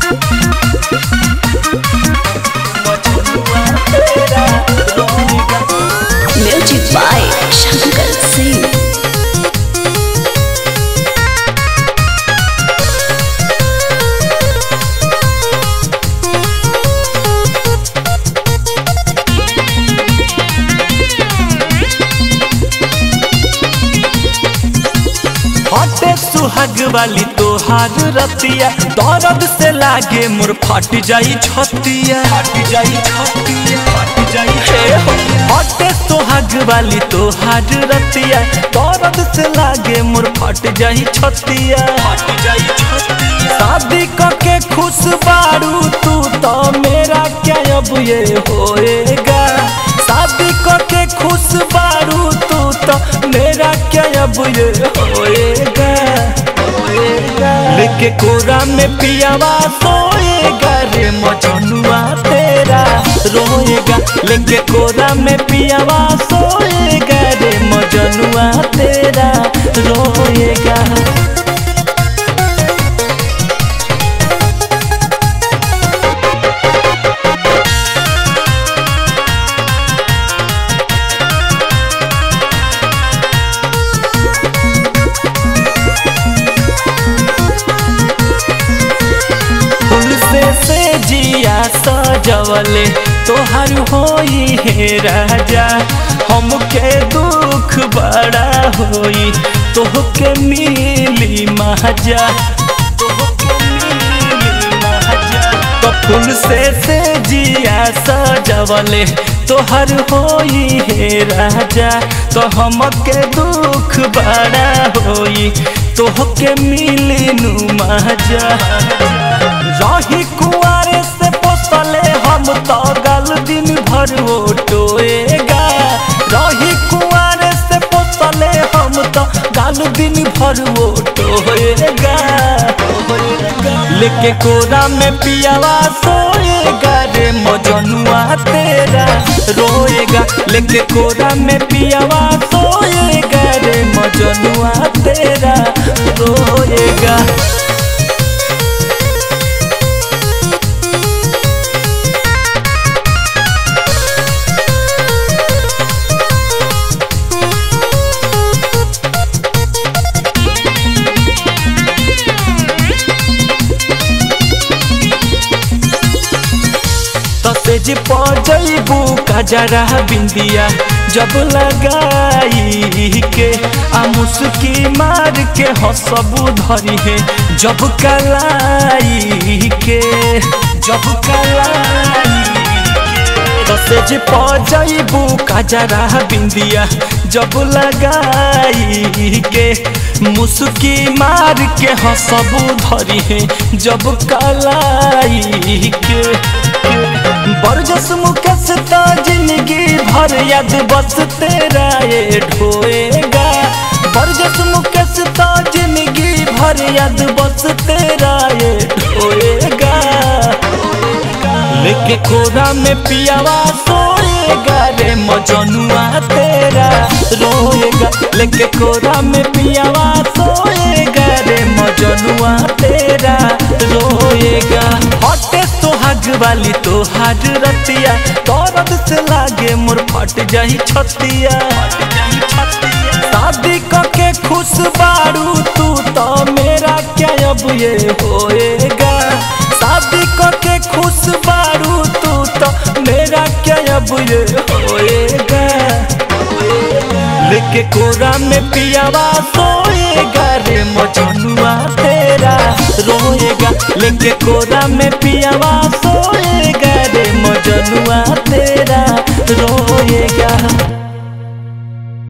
Music by Shankar Singh. हटे सुहाग वाली तोहार रतिया दर्द से लागे मोर फट जाई छतिया फट जाई छतिया फट जाई हे हो हटे सुहाग वाली तोहार रतिया दर्द से लागे मोर फट जाई छतिया फट जाई छतिया शादी करके खुश बारू तू तो मेरा क्या अब ये होएगा शादी करके खुश बारू तू तो मेरा क्या अब ये होएगा होएगा लेके कोरा में पियावा सोएगा रे मजनुआ तेरा रोएगा लेके कोरा में पियावा सोएगा रे मजनुआ तेरा रोएगा फूल से से जिया सजवले तोहर होई हे राजा हमके दुख बड़ा होई तोहके मिली महाजा तोहके मिली महाजा तो फूल से से जिया सजवले तोहर होई हे राजा तो हमके दुख बड़ा होई तोहके मिली नु महाजा रही कुआरे से पोसले हम तो गल दिन भर वो टोएगा रही कुआरे से पोसले हम तो गल दिन भर वो टोएगा लेके कोरा में पियावा सोएगा रे मजनुआ तेरा रोएगा लेके कोरा में पियावा सोएगा रे मजनुआ तेरा रोएगा तसेज पजैबू कजरा बिंदिया जब लगाई के आ मुस्की मार के हंसबू धरी है जब कलाई के जब कलाई तसेज पजैबू कजरा बिंदिया जब लगाई के मुस्की मार के हंसबू धरी है जब कलाई के बरजस मुकस ता जिंदगी भर याद बस तेरा ये ढोएगा बरजस मुकस ता जिंदगी भर याद बस तेरा ये ढोएगा लेके कोरा में पियावा सोएगा रे मजनुआ तेरा रोएगा लेके कोरा में पियावा सोएगा रे मजनुआ तेरा रोएगा हटे सोहाग वाली तोहार रतिया दर्द से लागे मोर फट जाई छतिया शादी करके खुश बारू तू तो मेरा क्या अब ये होएगा शादी करके खुश बारू तू तो मेरा क्या अब ये होएगा लेके कोरा में पियावा सोएगा रे मजनुआ तेरा रोएगा लेके कोरा में पियावा सोएगा रे मजनुआ तेरा रोएगा